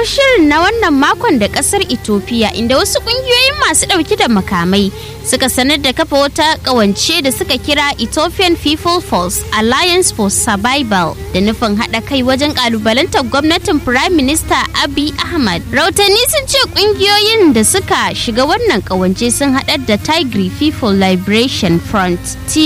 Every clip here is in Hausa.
shirin na wannan makon da kasar Ethiopia inda wasu kungiyoyin masu ɗauki da makamai suka sanar da kafa wata ƙawance da suka kira Ethiopian People Force Alliance for Survival da nufin haɗa kai wajen ƙalubalantar gwamnatin Prime Minister Abiy Ahmad. Rautanni sun ce kungiyoyin da suka shiga wannan ƙawance sun haɗar da Tigray People Liberation Front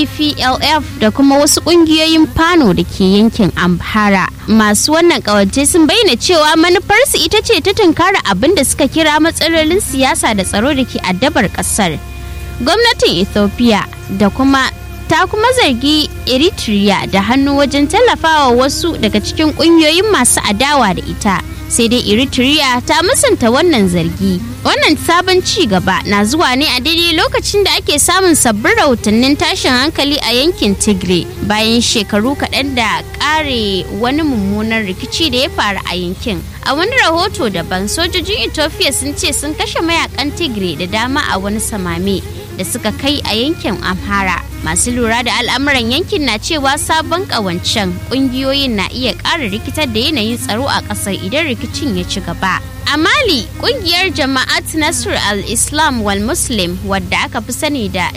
TPLF da kuma wasu kungiyoyin Fano da ke yankin Amhara. Masu wannan ƙawance sun bayyana cewa manufarsu ita ce ta tunkara abin da suka kira matsalolin siyasa da tsaro da ke addabar kasar gwamnatin ethiopia da kuma ta kuma zargi eritrea da hannu wajen tallafawa wasu daga cikin kungiyoyin masu adawa da ita sai dai eritrea ta musanta wannan zargi wannan sabon ci gaba na zuwa ne a daidai lokacin da ake samun sabbin rahotannin tashin hankali a yankin tigray bayan shekaru kaɗan da ƙare wani mummunan rikici da ya faru a yankin a wani rahoto daban sojojin ethiopia sun ce sun kashe mayakan tigray da dama a wani samame da suka kai a yankin amhara masu lura da al'amuran yankin na cewa sabon ƙawancen ƙungiyoyin na iya ƙara rikitar da yanayin tsaro a ƙasar idan rikicin ya ci gaba a mali ƙungiyar jama'at nasr al-islam wal muslim wadda aka fi sani da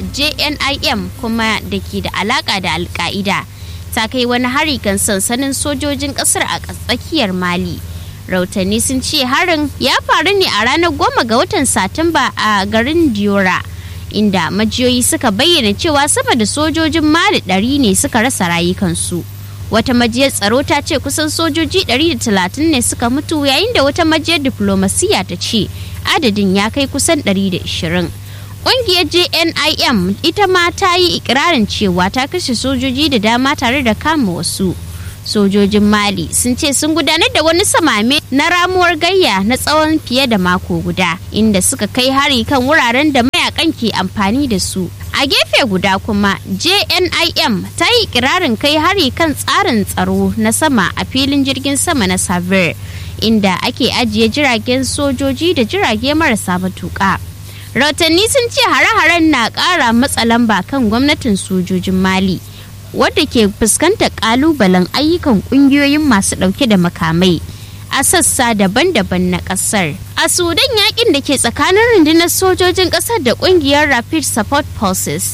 jnim kuma da ke da alaƙa da alka'ida ta kai wani hari kan sansanin sojojin ƙasar a tsakiyar mali rautanni sun ce harin ya faru ne a ranar goma ga watan satumba a garin diora inda majiyoyi suka bayyana cewa sama da sojojin mali ɗari ne suka rasa rayukansu wata majiyar tsaro ta ce kusan sojoji 130 ne suka mutu yayin da wata majiyar diflomasiya ta ce adadin ya kai kusan 120 ƙungiyar jnim ita ma ta yi ikirarin cewa ta kashe sojoji da dama tare da kama wasu sojojin mali sun ce sun gudanar da wani samame na ramuwar gayya na tsawon fiye da mako guda inda suka kai hari kan wuraren da mayakan ke amfani da su a gefe guda kuma jnim ta yi kirarin kai hari kan tsarin tsaro na sama a filin jirgin sama na savir inda ake ajiye jiragen sojoji da jirage marasa matuƙa rahotanni sun ce hare-haren na ƙara matsa lamba kan gwamnatin sojojin mali wadda ke fuskantar kalubalen ayyukan kungiyoyin masu dauke da makamai a sassa daban-daban na kasar. A Sudan yakin da ke tsakanin rundunar sojojin kasar da kungiyar Rapid Support Forces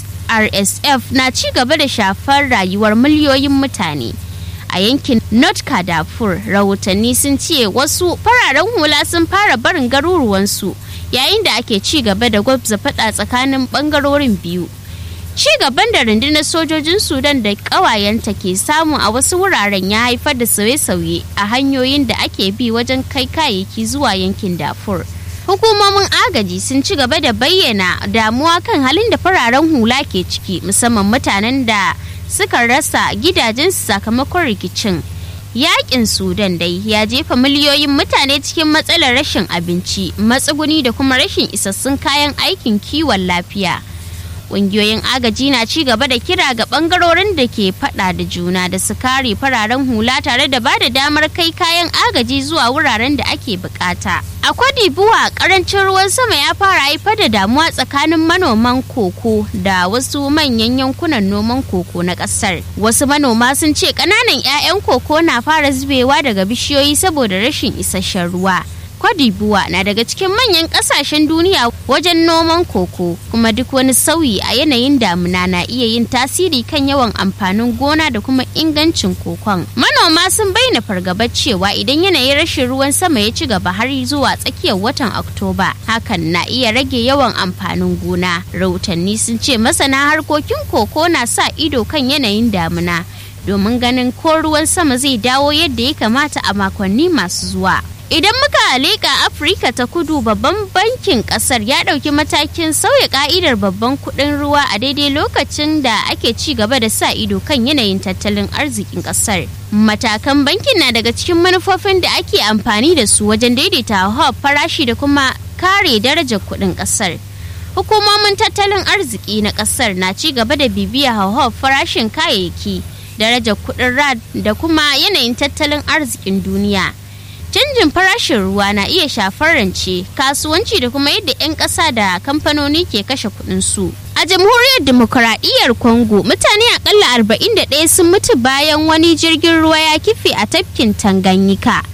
RSF na ci gaba da shafar rayuwar miliyoyin mutane. A yankin North Darfur rahotanni sun ce wasu fararen hula sun fara barin garuruwansu yayin da ake ci gaba da gwabza fada tsakanin bangarorin biyu. ci gaban da rundunar sojojin sudan da ƙawayenta ke samu a wasu wuraren ya haifar da sauye-sauye a hanyoyin da ake bi wajen kai kayayyaki zuwa yankin dafur hukumomin agaji sun ci gaba da bayyana damuwa kan halin da fararen hula ke ciki musamman mutanen da suka rasa gidajensu sakamakon rikicin yakin sudan dai ya jefa miliyoyin mutane cikin matsalar rashin abinci matsuguni da kuma rashin isassun kayan aikin kiwon lafiya ƙungiyoyin agaji na ci gaba da kira ga ɓangarorin da ke faɗa da juna da su kare fararen hula tare da ba da damar kai kayan agaji zuwa wuraren da ake bukata. A buwa karancin ruwan sama ya fara haifar da damuwa tsakanin manoman koko da wasu manyan yankunan noman koko na ƙasar. Wasu manoma sun ce ƙananan 'ya'yan koko na fara zubewa daga bishiyoyi saboda rashin isasshen ruwa. Kwadibuwa na daga cikin manyan kasashen duniya wajen noman koko kuma duk wani sauyi a yanayin damuna na iya yin tasiri kan yawan amfanin gona da kuma ingancin kokon. Manoma sun bayyana fargabar cewa idan yanayin rashin ruwan sama ya ci gaba har zuwa tsakiyar watan Oktoba hakan na iya rage yawan amfanin gona. Rahotanni sun ce masana harkokin koko na sa ido kan yanayin damuna domin ganin ko ruwan sama zai dawo yadda ya kamata a makonni masu zuwa. Idan muka leƙa Afirka ta kudu babban bankin ƙasar ya ɗauki matakin sauya ƙa'idar babban kuɗin ruwa a daidai lokacin da ake ci gaba da sa ido kan yanayin tattalin arzikin ƙasar. Matakan bankin na daga cikin manufofin da ake amfani da su wajen daidaita hauhawar farashi da kuma kare darajar kuɗin ƙasar. Hukumomin tattalin arziki na ƙasar na ci gaba da bibiya hauhawar farashin kayayyaki, darajar kuɗin rad da kuma yanayin tattalin arzikin duniya. canjin farashin ruwa na iya shafar rance kasuwanci da kuma yadda 'yan ƙasa da kamfanoni ke kashe kuɗin su a jamhuriyar demokuraɗiyyar congo mutane akalla 41 sun mutu bayan wani jirgin ruwa ya kife a tafkin tanganyika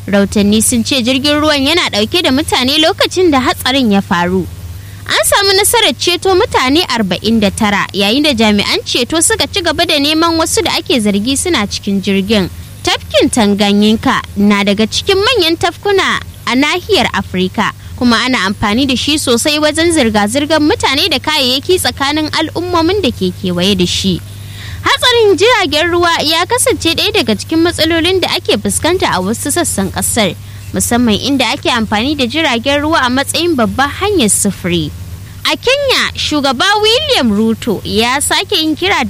rautanni sun ce jirgin ruwan yana ɗauke da mutane lokacin da hatsarin ya faru an samu nasarar ceto mutane 49 yayin da jami'an ceto suka ci gaba da neman wasu da ake zargi suna cikin jirgin tafkin tanganyika na daga cikin manyan tafkuna a nahiyar afirka kuma ana amfani da shi sosai wajen zirga-zirgar mutane da kayayyaki tsakanin al'ummomin da ke kewaye da shi hatsarin jiragen ruwa ya kasance ɗaya daga cikin matsalolin da ake fuskanta a wasu sassan ƙasar musamman inda ake amfani da jiragen ruwa a matsayin babbar hanyar sufuri a kenya shugaba william ruto ya sake yin kira da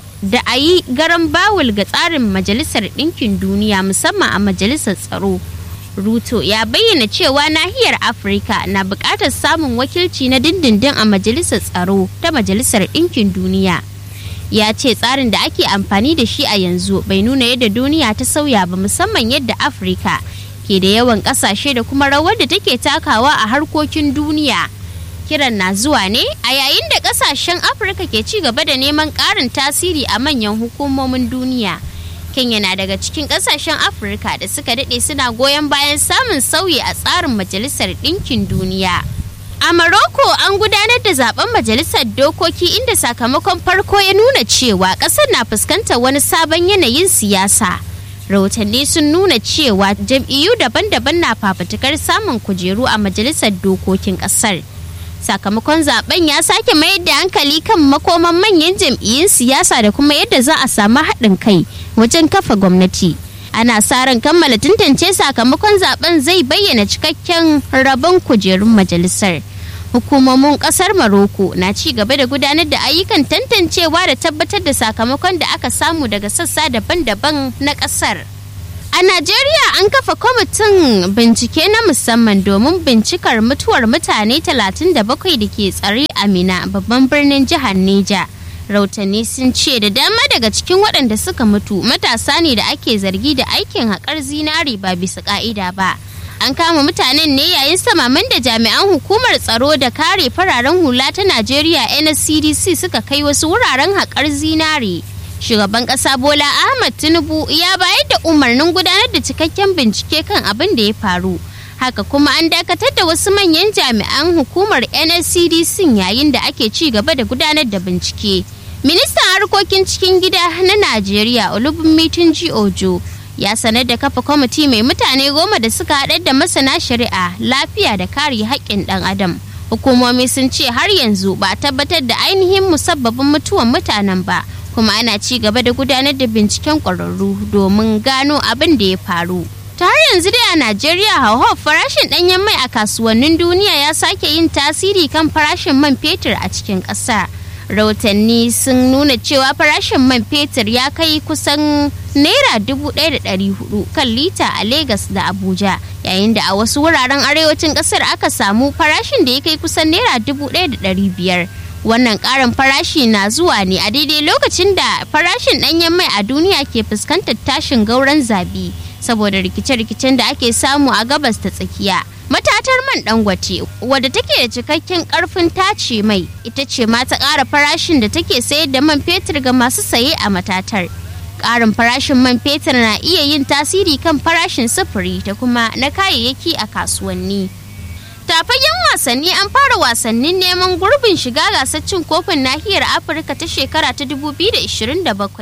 a yi garan bawul ga tsarin majalisar ɗinkin duniya musamman a majalisar tsaro ruto ya bayyana cewa nahiyar afirka na buƙatar samun wakilci na dindindin a majalisar tsaro ta majalisar ɗinkin duniya ya ce tsarin da ake amfani da shi a yanzu bai nuna yadda duniya ta sauya ba musamman yadda afirka ke da yawan ƙasashe da kuma rawar da take takawa a harkokin duniya kiran na zuwa ne a yayin da ƙasashen afirka ke ci gaba da neman ƙarin tasiri a manyan hukumomin duniya kenya na daga cikin ƙasashen afirka da suka daɗe suna goyon bayan samun sauyi a tsarin majalisar ɗinkin duniya A Morocco an gudanar da zaben majalisar dokoki inda sakamakon farko ya nuna cewa ƙasar na fuskantar wani sabon yanayin siyasa. Rahotanni sun nuna cewa jam'iyyu daban-daban na fafutukar samun kujeru a majalisar dokokin ƙasar. Sakamakon zaben ya sake mayar da hankali kan makoman manyan jam'iyyun siyasa da kuma yadda za a samu haɗin kai wajen kafa gwamnati. ana sa ran kammala tantance sakamakon zaben zai bayyana cikakken rabon kujerun majalisar hukumomin kasar maroko na ci gaba da gudanar da ayyukan tantancewa da tabbatar da sakamakon da aka samu daga sassa daban-daban na kasar a najeriya an kafa kwamitin bincike na musamman domin bincikar mutuwar mutane 37 da ke tsare a mina babban birnin jihar neja rautanni sun ce da dama daga cikin waɗanda suka mutu matasa ne da ake zargi da aikin haƙar zinari ba bisa ƙa'ida ba an kama mutanen ne yayin samaman da jami'an hukumar tsaro da kare fararen hula ta najeriya nscdc suka kai wasu wuraren haƙar zinari shugaban ƙasa bola ahmad tinubu ya bayar da umarnin gudanar da cikakken bincike kan abin da ya faru haka kuma an dakatar da wasu manyan jami'an hukumar nscdc yayin da ake ci gaba da gudanar da bincike ministan harkokin cikin gida na najeriya olubunmi tunji ojo ya sanar da kafa kwamiti mai mutane goma da suka haɗar da masana shari'a lafiya da kare haƙƙin ɗan adam hukumomi sun ce har yanzu ba a tabbatar da ainihin musabbabin mutuwan mutanen ba kuma ana ci gaba da gudanar da binciken ƙwararru domin gano abin da ya faru ta har yanzu dai a najeriya hauhawar farashin ɗanyen mai a kasuwannin duniya ya sake yin tasiri kan farashin man fetur a cikin ƙasa rahotanni sun nuna cewa farashin man fetur ya kai kusan naira dubu ɗaya da ɗari hudu kan lita a Legas da Abuja yayin da a wasu wuraren arewacin ƙasar aka samu farashin da ya kai kusan naira dubu ɗaya da ɗari biyar wannan ƙarin farashi na zuwa ne a daidai lokacin da farashin ɗanyen mai a duniya ke fuskantar tashin gauran zabi saboda rikice-rikicen da ake samu a gabas ta tsakiya matatar man dangote wadda take da cikakken karfin tace mai ita ce ma ta ƙara farashin da take sayar da man fetur ga masu saye a matatar ƙarin farashin man fetur na iya yin tasiri kan farashin sufuri da kuma na kayayyaki a kasuwanni tafagen wasanni an fara wasannin neman gurbin shiga gasar cin kofin nahiyar afirka ta shekara ta 2027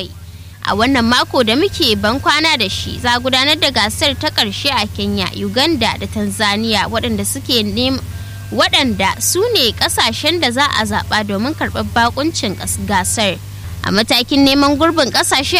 a wannan mako da muke ban kwana da shi za gudanar da gasar ta ƙarshe a kenya uganda da tanzania waɗanda suke waɗanda su ne ƙasashen da za a zaɓa domin karɓar bakuncin gasar a matakin neman gurbin ƙasashe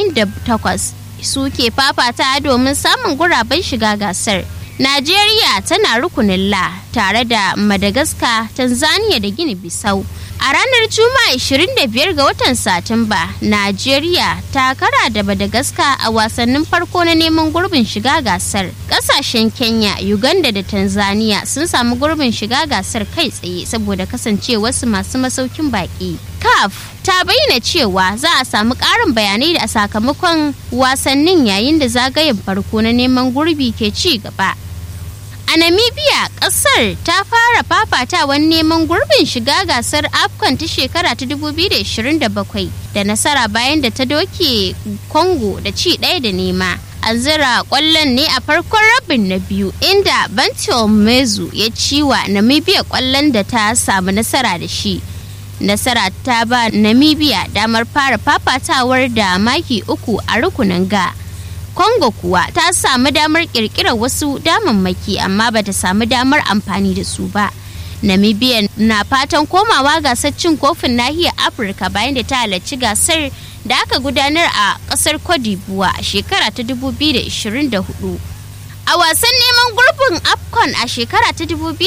48 suke fafata domin samun guraben shiga gasar najeriya tana rukunin la tare da madagascar tanzania da gini bisau A ranar Juma'a 25 ga watan Satumba, Najeriya ta kara da Madagascar a wasannin farko na neman gurbin shiga gasar. Kasashen Kenya, Uganda da Tanzania sun samu gurbin shiga gasar kai tsaye saboda kasancewarsu masu masaukin baki. CAF ta bayyana cewa za a samu ƙarin bayanai da sakamakon wasannin yayin da zagayen farko na neman gurbi ke ci gaba. A A Namibia, ƙasar ta fara fafatawan neman gurbin shiga gasar AFCON ta shekara ta 2027 da nasara bayan da ta doke Congo da ci ɗaya da nema. An zira ƙwallon ne a farkon rabin na biyu inda Bantil Mezu ya ciwa Namibia ƙwallon da ta samu nasara da shi. Nasara ta ba Namibia damar fara fafatawar da maki uku a rukunin ga. Congo kuwa ta samu damar kirkirar wasu damammaki amma bata samu damar amfani da su ba. Namibia na fatan komawa gasar cin kofin nahiyar Afirka bayan da ta halarci gasar da aka gudanar a kasar Cote d'Ivoire a shekara ta 2024. A wasan neman gurbin AFCON a shekara ta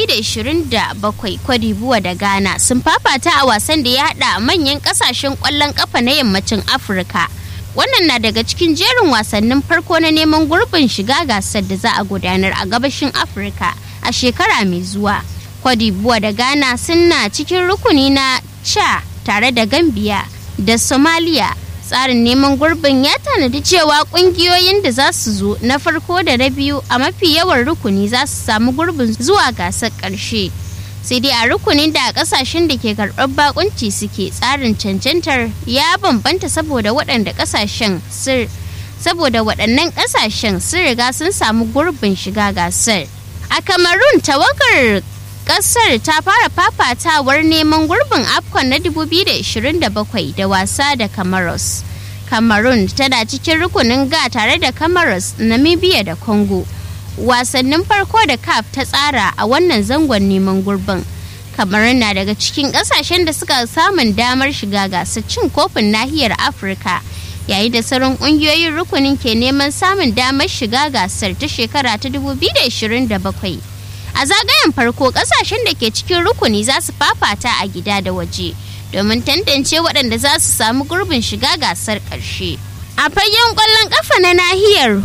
2027 Cote d'Ivoire da Ghana sun fafata a wasan da ya hada manyan kasashen kwallon kafa na yammacin Afirka. wannan na daga cikin jerin wasannin farko na neman gurbin shiga gasar da za a gudanar a gabashin afirka a shekara mai zuwa kwadibuwa da ghana suna cikin rukuni na cha tare da gambia da somalia tsarin neman gurbin ya tanadi cewa kungiyoyin da za su zo na farko da na biyu a mafi yawan rukuni za su samu gurbin zuwa gasar ƙarshe. sai dai a rukunin da kasashen da ke karɓar bakunci suke tsarin cancantar ya bambanta saboda waɗanda kasashen saboda waɗannan kasashen sun riga sun samu gurbin shiga gasar a kamarun tawagar kasar ta fara fafatawar neman gurbin afcon na 2027 da wasa da camaros cameroon tana cikin rukunin ga tare da camaros namibia da congo wasannin farko da caf ta tsara a wannan zangon neman gurbin kamar na daga cikin kasashen da suka samun damar shiga gasar cin kofin nahiyar afirka yayin da sauran kungiyoyin rukunin ke neman samun damar shiga gasar ta shekara ta 2027 a zagayen farko kasashen da ke cikin rukuni za su fafata a gida da waje domin tantance waɗanda za su samu gurbin shiga gasar ƙarshe a fagen ƙwallon ƙafa na nahiyar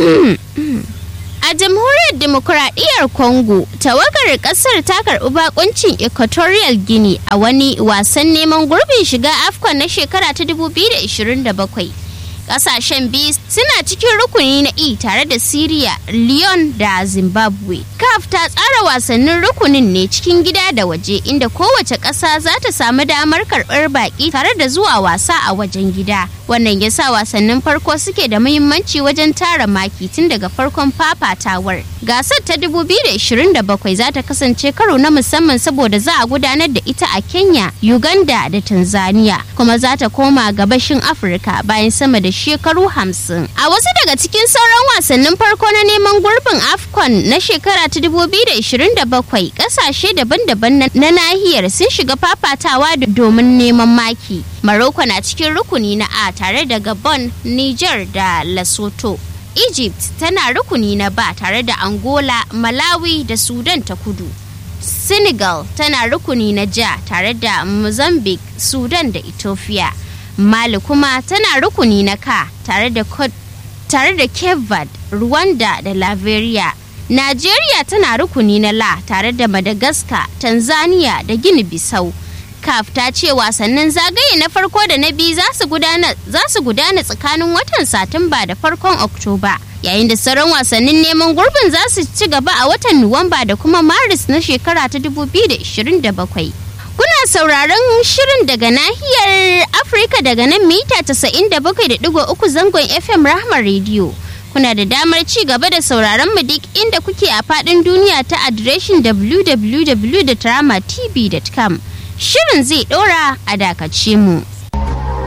A jamhuriyar demokuraɗiyyar Congo, tawagar ƙasar ta karɓi bakuncin Equatorial Guinea a wani wasan neman gurbin shiga AFCON na shekara ta 2027. Ƙasashen biyu suna cikin rukuni na E tare da Syria, Lyon da Zimbabwe. CAF ta tsara wasannin rukunin ne cikin gida da waje inda kowace ƙasa za ta samu damar karɓar baƙi tare da zuwa wasa a wajen gida. Wannan ya sa wasannin farko suke da muhimmanci wajen tara maki tun daga farkon fafatawar. Gasar ta 2027 za ta kasance karo na musamman saboda za a gudanar da ita a Kenya, Uganda da Tanzania kuma za ta koma gabashin Afirka bayan sama da shekaru hamsin. A wasu daga cikin sauran wasannin farko na neman gurbin AFCON na shekara ta 2027 kasashe daban-daban na nahiyar sun shiga fafatawa domin neman maki. Morocco na cikin rukuni na A tare da Gabon, Niger da Lesotho. Egypt tana rukuni na ba tare da Angola, Malawi da Sudan ta kudu. Senegal tana rukuni na ja tare da Mozambique, Sudan da Ethiopia. Mali kuma tana rukuni na ka tare da tare da Cape Verde, Rwanda da Liberia. Najeriya tana rukuni na la tare da Madagascar, Tanzania da Gini Bissau. CAF ta ce wasannin zagaye na farko da na biyu za su gudana tsakanin watan Satumba da farkon Oktoba. Yayin da sauran wasannin neman gurbin za su ci gaba a watan Nuwamba da kuma Maris na shekara ta 2027. Kuna sauraron shirin daga nahiyar Afirka daga nan mita 97.3 zangon FM Rahma Radio. Kuna da damar ci gaba da sauraron mu duk inda kuke a faɗin duniya ta adireshin www.tramatv.com. Shirin zai ɗora a dakace mu.